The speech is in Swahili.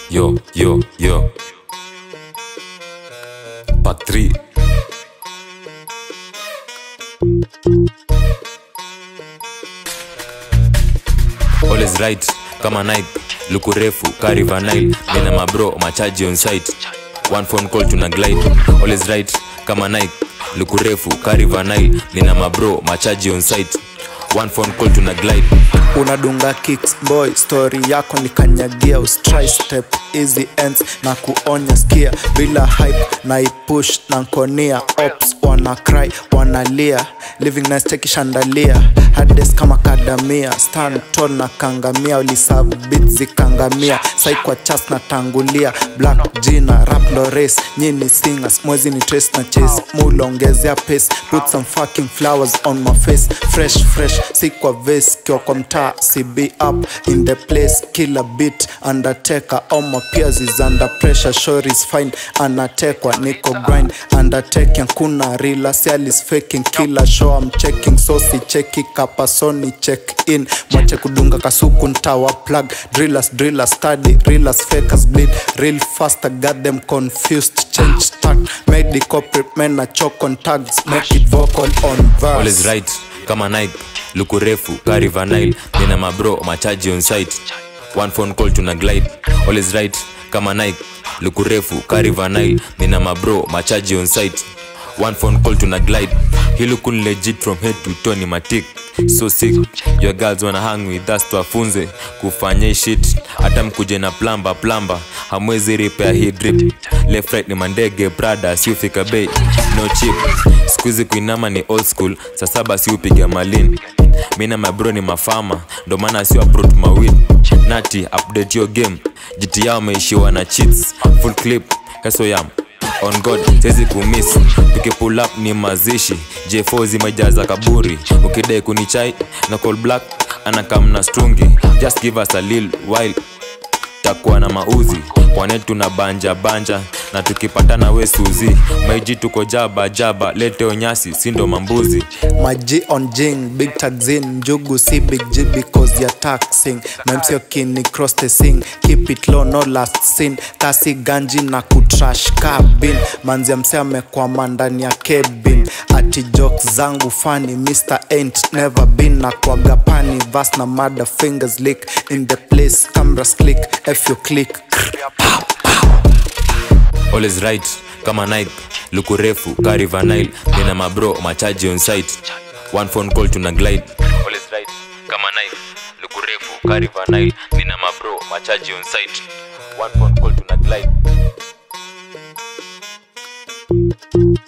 yo yo yo part 3 always right kama night luku refu kariva nile nina mabro machaji on site one phone call tuna glide always right kama night luku refu kariva nile nina mabro machaji on site one phone call tuna glide unadunga kicks boy story yako ni kanyagia ustri step easy ends na kuonya skia bila hype na ipush na nkonia ops wana cry wanalia living nice chekishandalia hades kama kadamia stand tall na kangamia ulisavu bit zikangamia sai kwa chas na tangulia black jina rap lores nyini singers mwezi ni trace na chase mulongezea pace put some fucking flowers on my face fresh fresh si kwa vase kiwa kwa mtaa cb up in the place kila bit undertaker all my peers is under pressure sure is fine anatekwa niko grind undertaking kuna rila sialis faking kila show I'm checking so si cheki kapasoni check in mwache kudunga kasuku ntawa plug drillers drillers study reelers fakers bleed real faster got them confused change stack medical prep men na choke on tags make it vocal on verse always right kama night luku refu kariva nile nina mabro machaji on site one phone call tuna glide always right kama night luku refu kariva nile nina mabro machaji on site one phone call tuna glide he looking legit from head to toe ni matik so sick your girls wanna hang with us tuwafunze kufanya hii shit hata mkuje na plamba plamba hamwezi repair hii drip left right ni mandege brada siufika bei no chip skuizi kuinama ni old school saa saba si upiga malin mi na mabro ni mafama ndo maana si aprot mawin nati update your game jiti yao ameishiwa na cheats full clip hesoyam on god sezi kumis tukipull up ni mazishi j4 zimejaza kaburi ukidai kunichai na call black anakamna strungi just give us a lil while takuwa na mauzi kwane tuna banja banja na tukipatana we suzi maiji tuko jaba jaba leteo nyasi sindo mambuzi My G on jing, big tags in, njugu si big G because you're taxing. Memsio kini cross the sing, keep it low, no last scene. Kasi ganji na kutrash cabin, manzi ya mse amekwama ndani ya cabin. Ati jokes zangu funny, Mr. Ain't never been na kwaga pani, vas na mada fingers lick in the place, cameras click, if you click. always right kama night luku refu kariva nile nina mabro machaji on site one phone call tuna glide always right kama night luku refu kariva nile nina mabro machaji on site one phone call tuna glide